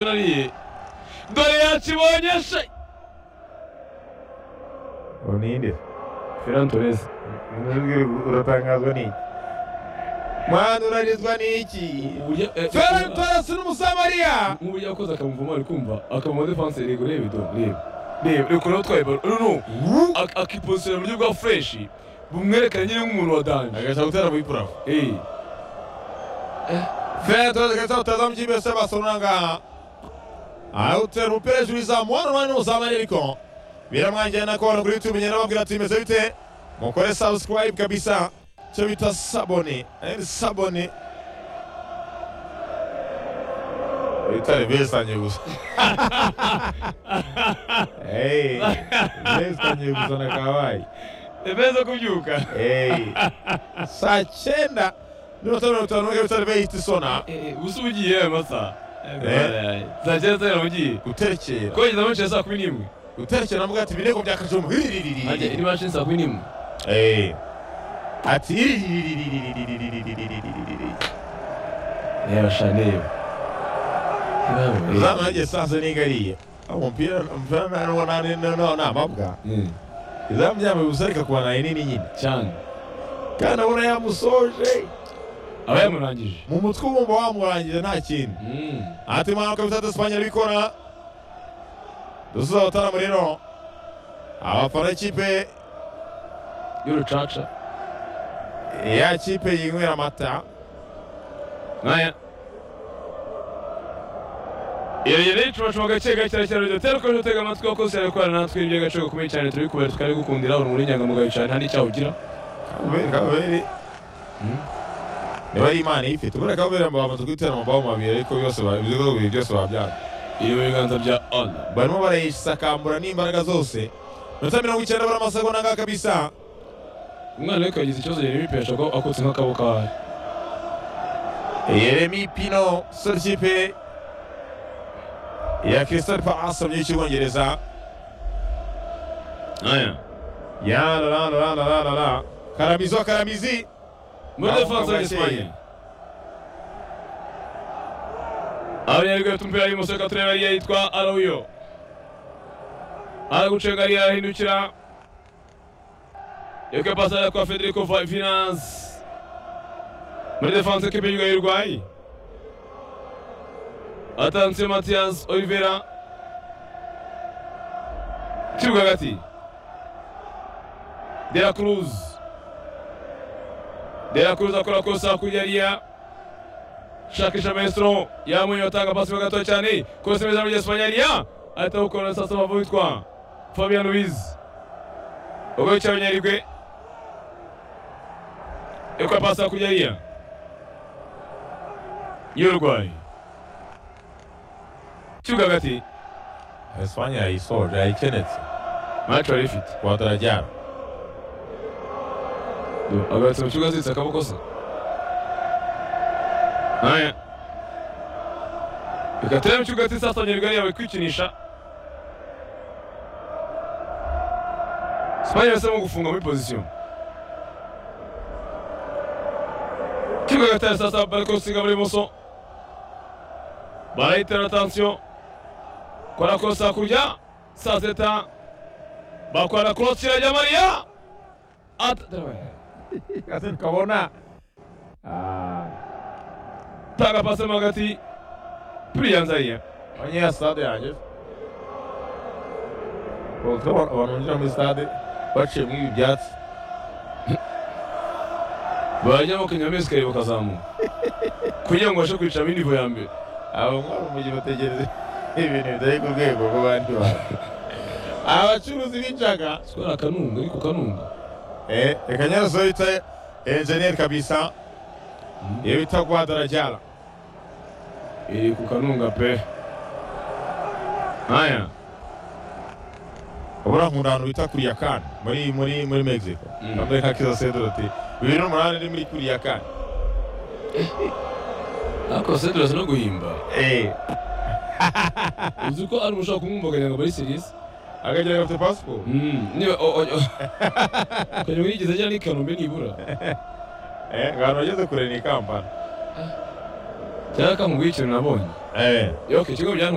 Kirori dore yakibonyeshe ubu ni nde Ferran Torres uratangazwa n'iki mwana uranizwa n'iki uburyo eh, ferari torasi n'umusamariya nk'uburyo yakoze akamuvamo ari kumva akaba mu defense rego reba ido reba reba uri kureba utwaye baro runu akipositira mu buryo bwa fureshi bumwerekane nyine nk'umuntu wa danje agashaka gutera muri purafu Eh, ferari torasi agashaka gutaza mu kipe yose basura aha ngaha arawutera umupira hejuru y'izamu wa rumani n'umusamariya ariko biramwangira nako abantu kuri youtube ngenda babwira ati bimeze bite mukore subscribe kabisa icyo bita sabone ayindi sabone bitare besanye gusa Hey, besanye gusa na kawaii beza kubyuka Hey. saa cyenda mirongo itanu mirongo itanu n'umwe bitari bihita isona ubusa uba ugiye yewe masa saa cyenda saa ugiye guterekera kogeza abenshi saa kumi n'imwe guterekera navuga ati ibirego bya kajumu ajya iri mashini saa kumi n'imwe Eh. ati reba shane zamu hagiye sasa nigariye umupira umupira na nuwo nani noneho ni amabwa izamu ryambaye ubusa ariko kubanaye nini nyine cyane kandi abona yamusoje aba yamurangije mu mutwe ubumva wamurangira nta kindi Mm. Ati mwaka bitatu Espanye arabikora. Dusuza abataramo rero. Abafana ikipe y'urucaca ya kipe yinywera amata. nkaya iyo rero icumacuma gake gake kirakira rero tera ukomeje utega amatwi wakoze cyane gukorana natwe iby'agaciro gakomeye cyane turabikubera tukabigukundira uri muri inyangamugayo cyane nta n'icyaha ugira Kabere kabere. Niba ari imana ifite ubura kabere mbaba bamaze kwitera amababa mabiri ariko byose babizigo bibiri byose babyara. iri mu biganza bya ona Barimo barayisakambura n'imbaraga zose. Minota mirongo icyenda bari amasegonda ngaha kabisa. umwana we kagize ikibazo yari yipesha ko akutse nk'akaboko kawe Yeremi Pino sori kipe ya Crystal Palace mu gihugu cy'Ubwongereza. nkaya Ya la la la la la la la. Karamizo karamizi. muri Ntabwo defanse kabashe. y'Esipanye abanyarwanda bafite umupira w'ibumoso reka turebe ariyo yitwa arawuyo aragucenga ariyo arahindukira yeke pasara kwa federico Va- vinance muri defanse ekipi y'igihugu y'urwayi atanze matiyas olivera kibuga hagati de la cruz De La Cruz akora kosa hakurya hariya shakisha maestro yamunye atanga pasi mo gato cyane kose meza muri Espanya hariya ahita awukora sasa bavu witwa Fabian Ruiz ubwo yicaye abanyarigwe ikora pasi hakurya hariya y'urwayi kibuga hagati Espanye yayisoje yayikenetse. maco yari ifite Watarajyana. agarutse mu kibuga aziritse akaboko se Aya. Reka turebe mu kibuga ati sasa Nyarugari yawe kwikinisha. Sipanye yahisemo gufunga muri pozisiyo. Kibuga gatari sasa bariko gusiga muri bumoso. Barayitera tansiyo. Kwarakosa hakurya. Saa sita. Bakora korosi irajya Mariya. Ata- Kasi tukabona. Tanga pase mo hagati. Priyanza ariya. Onye ya stade yanjye. Ubwo abantu binjira muri stade baciye muri ibi byatsi. bajya bakinywa amezi kare bakazamuka kugira ngo babashe kwicamo indivo ya mbere Abo mwari umujyi bategereza ibintu bitari ku rwego rw'abandi bantu. Abacuruzi b'injaga. twari akanunga ariko kanunga Eh, reka nyazo bita enjeniyeri kabisa. Iyo bita Guadalajara. iri ku kanunga pe nkaya ubura nkunda ahantu bita kuriyakani muri muri muri mexico Mm. bambaye nka kiza sedoro ati bibiri n'umunani ni muri kuriyakani ariko senderi asa no guhimba eee uzi ko ari umuntu ushobora kumwumvaganya ngo muri serivisi akagira gafite pasiporo niba ukajya ngo yigeze ajyana n'ikinombe nibura eee ngo ahantu wageze kure ni kampani rero kamuguye ikintu nabonye Eh. yoke ikigo bijyana